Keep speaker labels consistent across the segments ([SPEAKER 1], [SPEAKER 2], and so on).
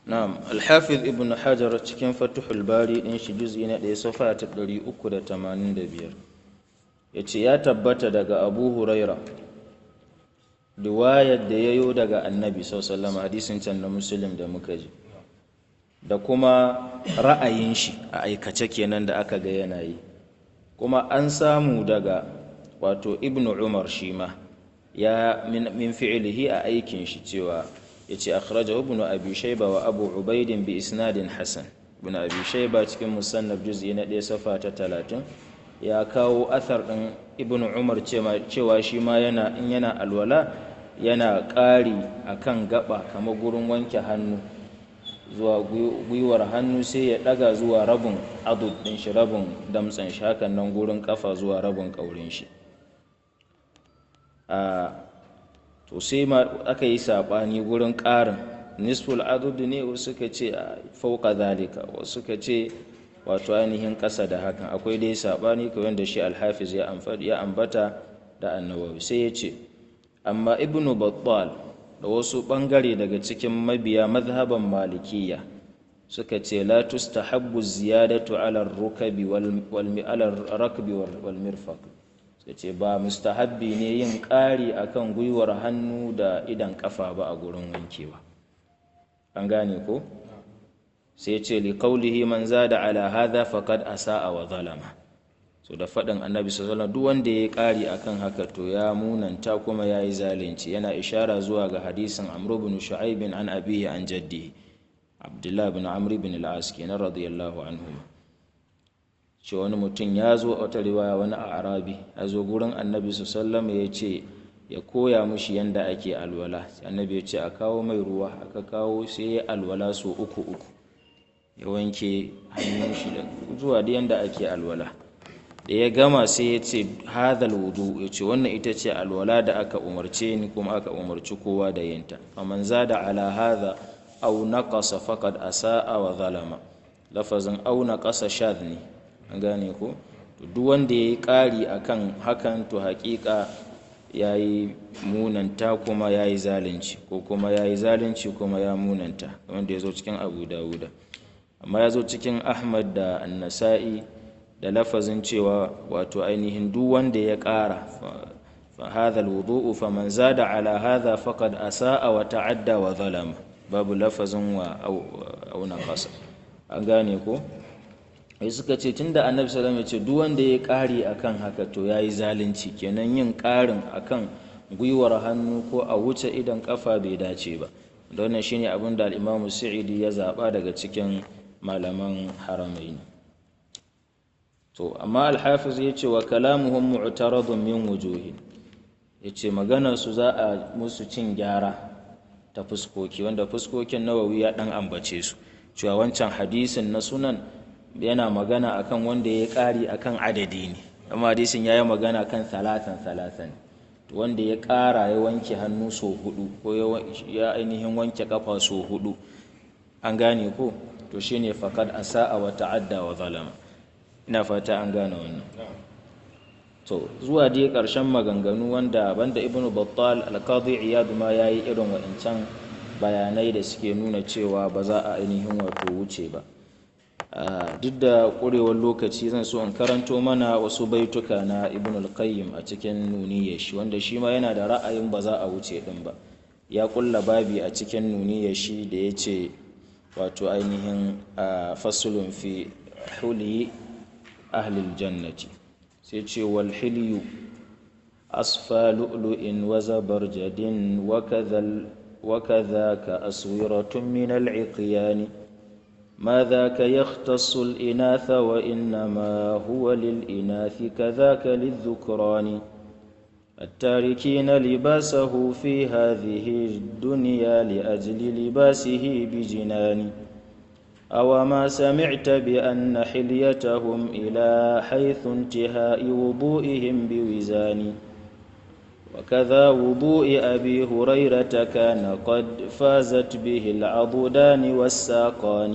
[SPEAKER 1] na'am alhafiz ibn hajar cikin fatuhul bari din shi juz'i na ɗaya safa ta 385 yace ya tabbata daga abu huraira riwayar da yayo daga annabi sallallahu hadisin can na muslim da muka ji da kuma ra'ayin shi a aikace kenan da aka ga yana yi kuma an samu daga wato ibn umar shi ma ya min fi'ilihi a aikin shi cewa yace akhrajahu ibn abi shayba wa abu ubaid bi isnadin hasan ibn abi shayba cikin musannaf juz'i na 1 safa ta 30 ya kawo athar din ibn umar cewa shi ma yana in yana alwala yana ƙari akan gaba kamar gurin wanke hannu zuwa gwiwar hannu sai ya daga zuwa rabin adud din shi rabin damtsan shi hakan nan gurin kafa zuwa rabin kaurin shi a to sai ma aka yi saɓani gurin ƙarin nisful adud ne wasu suka ce fauka zalika wasu suka ce wato ainihin ƙasa da hakan akwai dai saɓani kawai da shi alhafiz ya ambata da annawawi sai ya ce amma ibnu battal da wasu ɓangare daga cikin mabiya mazhaban malikiya suka ce la tustahabbu ziyadatu ala rukabi wal rakbi wal mirfaq sai ce ba mustahabbi ne yin ƙari akan gwiwar hannu da idan kafa ba a gurin wankewa an gane ko sai ce li qawlihi man zada ala hadha faqad asaa wa zalama so da faɗin annabi sallallahu duk wanda ya ƙari akan haka to ya munanta kuma ya yi zalunci yana ishara zuwa ga hadisin amr bin shu'aib an abihi an jaddi abdullah bin amr bin al-as kenan radiyallahu anhu ce wani mutum ya zo a wata riwaya wani a arabi ya zo gurin annabi sallallahu ya ce ya koya mushi yanda ake alwala annabi ya ce a kawo mai ruwa aka kawo sai ya alwala so uku uku ya wanke hannun shi da zuwa da yanda ake alwala da ya gama sai ya ce hadal wudu ya ce wannan ita ce alwala da aka umarce ni kuma aka umarci kowa da yinta faman zada ala hadha aw naqasa faqad asaa wa zalama lafazin aw naqasa shadh ne an gane ko to duk wanda yayi ƙari akan hakan to haƙiƙa yayi munanta kuma yayi zalunci ko kuma yayi zalunci kuma ya munanta wanda ya zo cikin Abu Dawuda amma ya zo cikin Ahmad da An-Nasa'i da lafazin cewa wato ainihin duk wanda ya ƙara fa hadha alwudu'u faman zada ala hadha faqad asaa wa ta'adda wa zalama babu lafazin wa au naqasa an gane ko ai suka ce tunda annabi sallallahu alaihi wasallam ya ce duk wanda ya ƙari akan haka to yayi zalunci kenan yin ƙarin akan gwiwar hannu ko a wuce idan kafa bai dace ba da wannan shine abin da al-Imam Sa'idi ya zaba daga cikin malaman haramaini to amma alhafiz ya ce wa kalamuhum mu'taradun min wujuhin ya ce maganarsu za a musu cin gyara ta fuskoki wanda fuskokin nawawi ya dan ambace su cewa wancan hadisin na sunan yana magana akan wanda ya ƙari akan adadi ne amma hadisin ya yi magana kan salatan salatan wanda ya ƙara ya wanke hannu so hudu ko ya ainihin wanke kafa so hudu an gane ko to shine faqad asa'a wa ta'adda wa zalama ina fata an gane wannan to zuwa dai ƙarshen maganganu wanda banda ibnu battal al-qadi iyad ma yayi irin wa'incan bayanai da suke nuna cewa ba za a ainihin wato wuce ba duk da ƙurewar lokaci zan so in karanto mana wasu baituka na ibn al-qayyim a cikin nuniyar shi wanda shi ma yana da ra'ayin ba za a wuce din ba ya kulla babi a cikin nuniyar shi da ya ce wato ainihin fasulun fi huli ahlil jannati sai ce wal hilyu asfa lu'lu'in wa zabarjadin wa kadhaka aswiratun min al-iqyani ما ذاك يختص الإناث وإنما هو للإناث كذاك للذكران التاركين لباسه في هذه الدنيا لأجل لباسه بجنان أو ما سمعت بأن حليتهم إلى حيث انتهاء وضوئهم بوزان وكذا وضوء أبي هريرة كان قد فازت به العضدان والساقان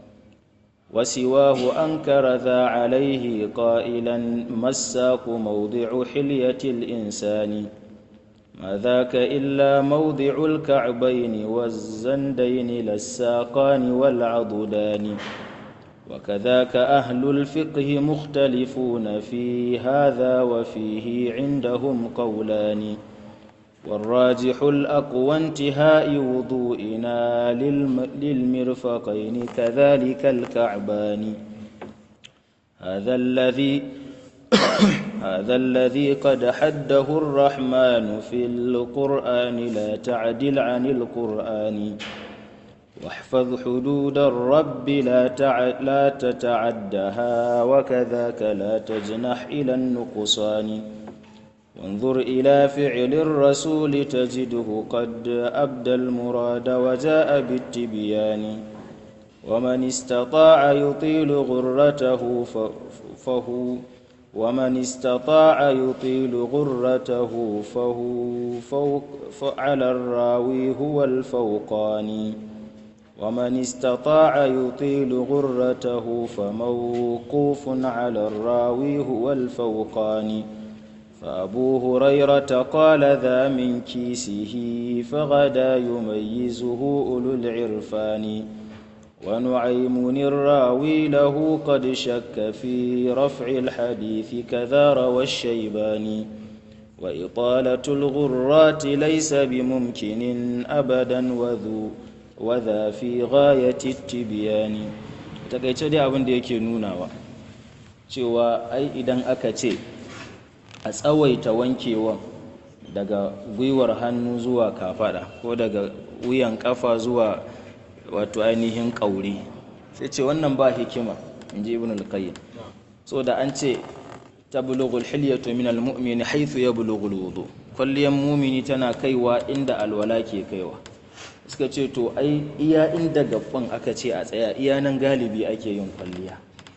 [SPEAKER 1] وسواه أنكر ذا عليه قائلا ما الساق موضع حلية الإنسان ما ذاك إلا موضع الكعبين والزندين للساقان والعضدان وكذاك أهل الفقه مختلفون في هذا وفيه عندهم قولان والراجح الأقوى انتهاء وضوئنا للمرفقين كذلك الكعبان هذا الذي هذا الذي قد حده الرحمن في القرآن لا تعدل عن القرآن واحفظ حدود الرب لا, تع... لا تتعدها وكذاك لا تجنح إلى النقصان وانظر إلى فعل الرسول تجده قد أبدى المراد وجاء بالتبيان ومن استطاع يطيل غرته فهو ومن استطاع يطيل غرته فهو فوق فعلى الراوي هو الفوقاني ومن استطاع يطيل غرته فموقوف على الراوي هو الفوقاني فأبو هريرة قال ذا من كيسه فغدا يميزه أولو العرفان ونعيم الراوي له قد شك في رفع الحديث كذا روى الشيباني وإطالة الغرات ليس بممكن أبدا وذو وذا في غاية التبيان takaice dai abin da yake nunawa cewa ai idan aka ce a tsawaita wankewan daga gwiwar hannu zuwa kafada ko daga wuyan kafa zuwa wato ainihin ƙauri sai ce wannan ba hikima in ji ibn al-qayyim so da an ce tablughul hilyatu min al-mu'mini haythu yablughul wudu kwalliyan mumini tana kaiwa inda alwala ke kaiwa suka ce to ai iya inda gaban aka ce a tsaya iya nan galibi ake yin kwalliya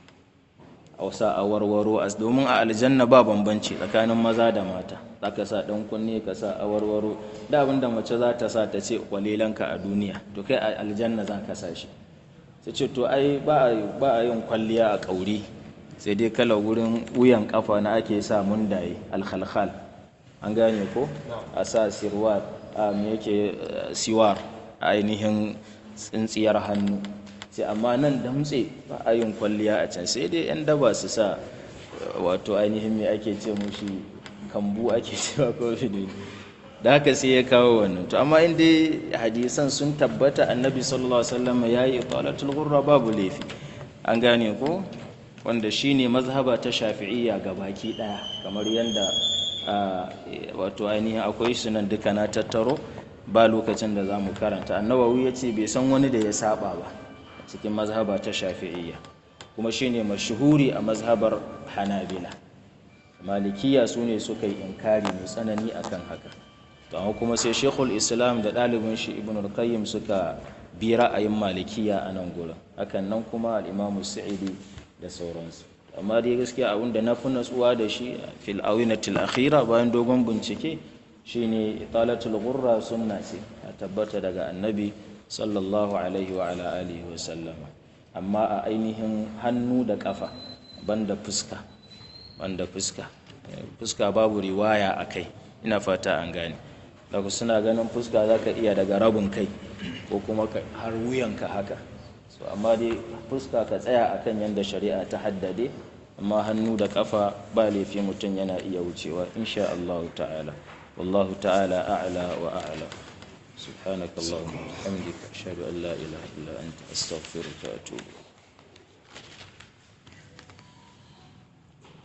[SPEAKER 1] a wasa a warwaro as domin a aljanna ba bambanci tsakanin maza da mata zaka sa dan kunne ka sa a warwaro da abinda mace za ta sa ta ce kwalilanka a duniya to kai a aljanna za ka sa shi sai ce to ai ba a yin kwalliya a kauri sai dai kala wurin wuyan kafa na ake sa mundaye alkhalkhal an gane ko a sa sirwar a me yake siwar ainihin tsintsiyar hannu sai amma nan damtse ba a yin kwalliya a can sai dai 'yan daba su sa wato ainihin me ake ce mushi kambu ake cewa ko ne da haka sai ya kawo wannan to amma in dai hadisan sun tabbata annabi sallallahu alaihi wasallam ya yi italatul ghurra babu laifi an gane ko wanda shine mazhaba ta shafi'iyya baki daya kamar yanda wato ainihin akwai su nan duka na tattaro ba lokacin da za mu karanta annawawi ya ce bai san wani da ya saba ba cikin mazhaba ta shafi'iyya kuma shine mashuhuri a mazhabar hanabila malikiya su ne suka yi inkari mai tsanani akan haka to amma kuma sai shekul islam da ɗalibin shi ibn al-qayyim suka bi ra'ayin malikiya a nan gurin hakan nan kuma al-imamu sa'idi da sauransu amma dai gaskiya abin da na fi natsuwa da shi fil awinatil akhira bayan dogon bincike shine italatul ghurra sunna ce a tabbata daga annabi sallallahu alaihi wa ala alihi wa sallama amma a ainihin hannu da kafa banda fuska banda fuska fuska babu riwaya a kai ina fata an gane daga suna ganin fuska za ka iya daga rabin kai ko kuma har wuyanka haka so amma dai fuska ka tsaya akan yadda shari'a ta haddade amma hannu da kafa ba laifi mutum yana iya wucewa insha Allah ta'ala wallahu ta'ala a'la wa a'la سبحانك اللهم وبحمدك أشهد أن لا إله إلا أنت أستغفرك وأتوب